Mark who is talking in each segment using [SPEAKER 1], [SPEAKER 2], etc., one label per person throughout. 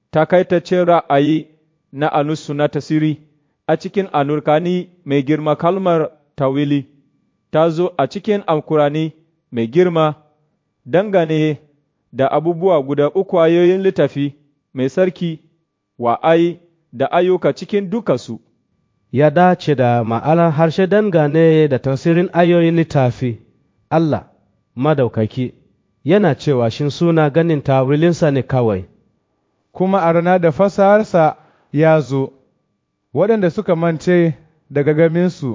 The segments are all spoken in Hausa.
[SPEAKER 1] takaitaccen ra'ayi na anusu na tasiri a cikin anurkani mai girma kalmar tawili ta zo a cikin alkurani mai girma dangane da abubuwa guda uku ayoyin littafi mai sarki wa'ai da ayyuka cikin dukansu.
[SPEAKER 2] ya dace da ma'anar harshe dangane da tasirin ayoyin littafi Allah madaukaki yana cewa shin suna ganin tawilinsa ne kawai
[SPEAKER 3] kuma a rana da fasaharsa ya zo waɗanda suka mance daga gaminsu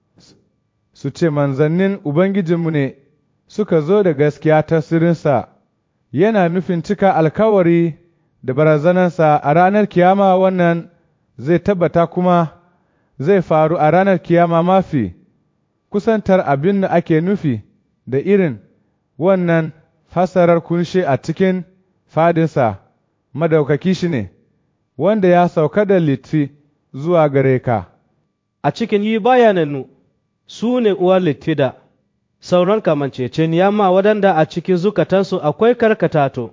[SPEAKER 3] su ce manzannin Ubangijinmu ne suka zo da gaskiya tasirinsa yana nufin cika alkawari da barazanarsa a ranar kiyama wannan zai tabbata kuma zai faru a ranar kiyama mafi kusantar abin da ake nufi da irin wannan fasarar kunshe a cikin fadinsa madaukaki shi ne wanda ya sauka da litti zuwa gare ka
[SPEAKER 2] a cikin yi bayananu su ne uwar littida sauran kamanceceniya ma waɗanda a cikin zukatansu akwai karkatato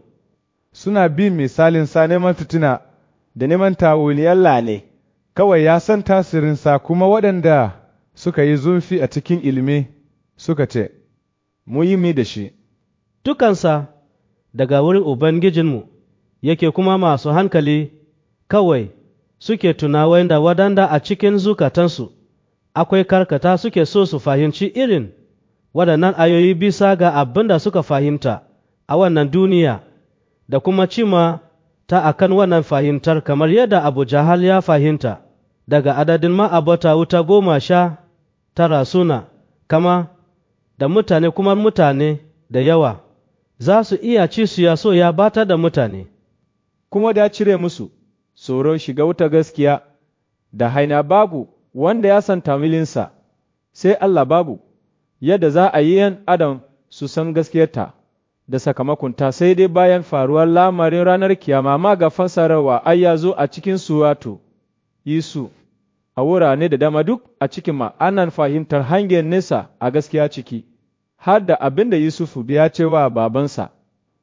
[SPEAKER 3] suna bin misalin sa neman fitina da neman tawuliyar lane kawai ya san tasirinsa kuma waɗanda suka yi zurfi a cikin ilimi suka ce, Mu yi mi da shi.
[SPEAKER 2] Dukansa daga wurin Ubangijinmu yake kuma masu hankali kawai suke tunawa da waɗanda a cikin zukatansu akwai karkata suke so su fahimci irin waɗannan ayoyi bisa ga abin da suka fahimta a wannan duniya da kuma cima ta akan wannan fahimtar kamar yadda Abu Jahal ya fahimta. daga adadin ma'abata wuta goma sha tara suna kama da mutane kuma mutane da yawa za su iya ci su ya so ya bata da mutane
[SPEAKER 1] kuma da cire musu tsoron shiga wuta gaskiya da haina babu wanda ya san tamilinsa sai Allah babu yadda za a yi yan adam su san gaskiyarta da sakamakonta sai dai bayan faruwar lamarin ranar kiyama ma ga fasararwa ai ya zo a cikin suwato Yesu a wurare da dama duk a cikin ma'anan fahimtar hangen nesa a gaskiya ciki, har da abin da Yusufu ya ce wa babansa.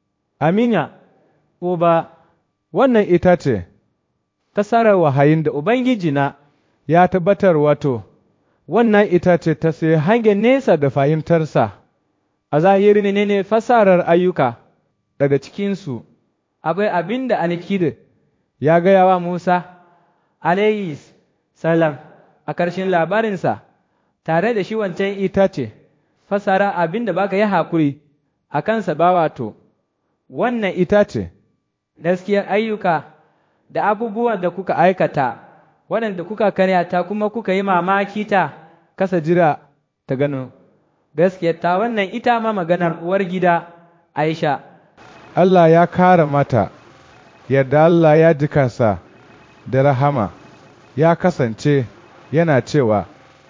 [SPEAKER 4] Amina, ko ba,
[SPEAKER 3] wannan ita ce,
[SPEAKER 4] tasarar wahayin da Ubangiji na
[SPEAKER 3] ya tabbatar wato, wannan ita ce ta sai hangen nesa da fahimtarsa,
[SPEAKER 4] a zahiri ne ne fasarar ayyuka
[SPEAKER 3] daga cikinsu,
[SPEAKER 4] akwai abin da Anikid ya gaya wa Musa, alayhi salam a ƙarshen labarinsa, tare da shi wancan ita ce, fasara abin da baka yi haƙuri a kansa ba wato, wannan
[SPEAKER 3] ita ce,
[SPEAKER 4] gaskiyar ayyuka da abubuwan da kuka aikata, waɗanda kuka karyata kuma kuka yi mamaki ta
[SPEAKER 3] kasa jira ta gano.
[SPEAKER 4] Gaskiyar ta wannan ita ma maganar uwar gida Aisha.
[SPEAKER 3] Allah ya kara mata, yadda Allah ya ji kansa da rahama. ya kasance yana cewa,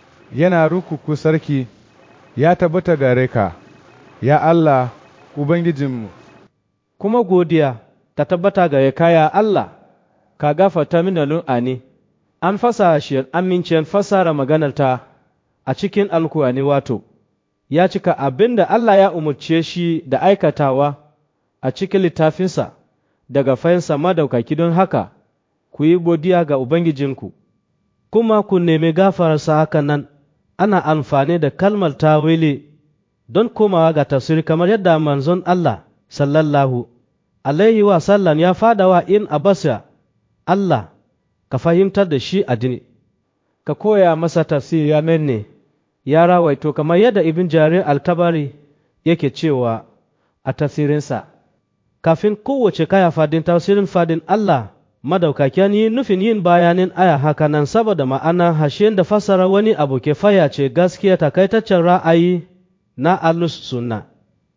[SPEAKER 3] Yana rukuku sarki, ya tabbata gare ka, ya Allah, Ubangijinmu.
[SPEAKER 2] Kuma godiya ta tabbata gare ka ya Allah, ka gafarta mini lun'ani, an fasa shi amincin fasara maganarta a cikin alkuwani wato, ya cika abin da Allah ya umarce shi da aikatawa a cikin littafinsa daga fahimsa madaukaki don haka. ku yi godiya ga Ubangijinku, kuma ku nemi gafararsa haka nan, ana amfani da kalmar tawili don komawa ga tafsiri kamar yadda manzon Allah sallallahu alaihi wa sallam ya fada wa in abasa Allah ka fahimtar da shi addini, ka koya masa tafsiri ya ne ya rawaito kamar yadda ibn jarir altabari yake cewa a tafsirinsa, kafin kowace kaya fadin tafsirin fadin Allah madaukakiyan yi nufin yin bayanin aya haka nan saboda ma'ana hashen da fasara wani abu ke fayace gaskiya takaitaccen ra'ayi na alus sunna